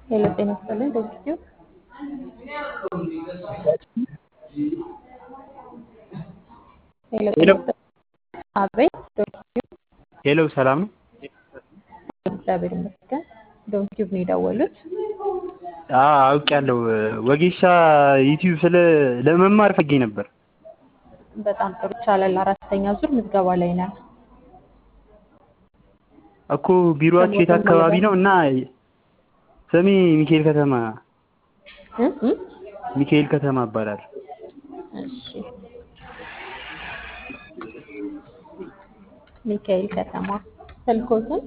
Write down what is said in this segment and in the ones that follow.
ሄሎ ጤና ይስጥልኝ ዶክተር ሄሎ ጤና ይስጥልኝ አቤት ዶክተር ሄሎ ሰላም ነው? እግዚአብሔር ይመስገን ዶክተር ነው የደወሉት አዎ አውቄያለሁ። ወጌሻ ዩቲዩብ ስለ ለመማር ፈልጌ ነበር። በጣም ጥሩ ይቻላል አራተኛ ዙር ምዝገባ ላይ ነን እኮ ቢሮአችሁ የት አካባቢ ነው? እና ስሜ ሚካኤል ከተማ እ እ ሚካኤል ከተማ እባላለሁ። እሺ ሚካኤል ከተማ ስልኮትን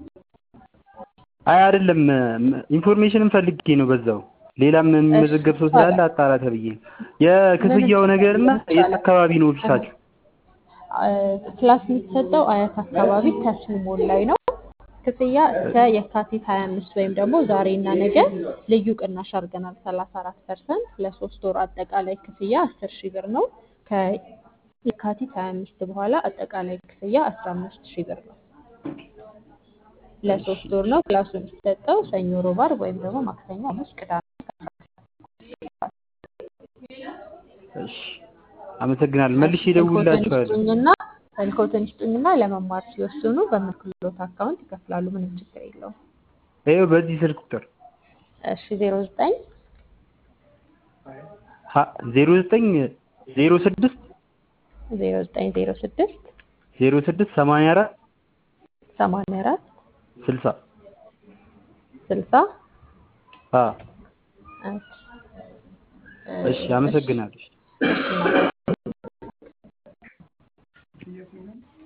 አይ አይደለም ኢንፎርሜሽንም ፈልጌ ነው በዛው ሌላም የሚመዘገብ ሰው ስላለ አጣራ ተብዬ ነው። የክፍያው ነገር እና የት አካባቢ ነው ኦፊሳችሁ? ክላስ የሚሰጠው አያት አካባቢ ተስሙ ሞል ላይ ነው። ክፍያ እስከ የካቲት 25 ወይም ደግሞ ዛሬ እና ነገ ልዩ ቅናሽ አድርገናል 34 ፐርሰንት ለሶስት ወር አጠቃላይ ክፍያ 10 ሺህ ብር ነው። ከየካቲት 25 በኋላ አጠቃላይ ክፍያ 15 ሺህ ብር ነው። ለሶስት ወር ነው ክላሱ የሚሰጠው ሰኞ፣ ሮብ፣ ዓርብ ወይም ደግሞ ማክሰኞ፣ ሐሙስ፣ ቅዳሜ እሺ አመሰግናለሁ። መልሼ እደውልላችኋለሁ። ስጡኝና ስልክዎትን ይስጡኝና ለመማር ሲወስኑ በምልክሎት አካውንት ይከፍላሉ። ምንም ችግር የለውም። ይኸው በዚህ ስልክ ቁጥር እሺ ዜሮ ዘጠኝ ዜሮ ዘጠኝ ዜሮ ስድስት ዜሮ ዘጠኝ ዜሮ ስድስት ዜሮ ስድስት ሰማንያ አራት ሰማንያ አራት ስልሳ ስልሳ አ እሺ አመሰግናለሁ። እሺ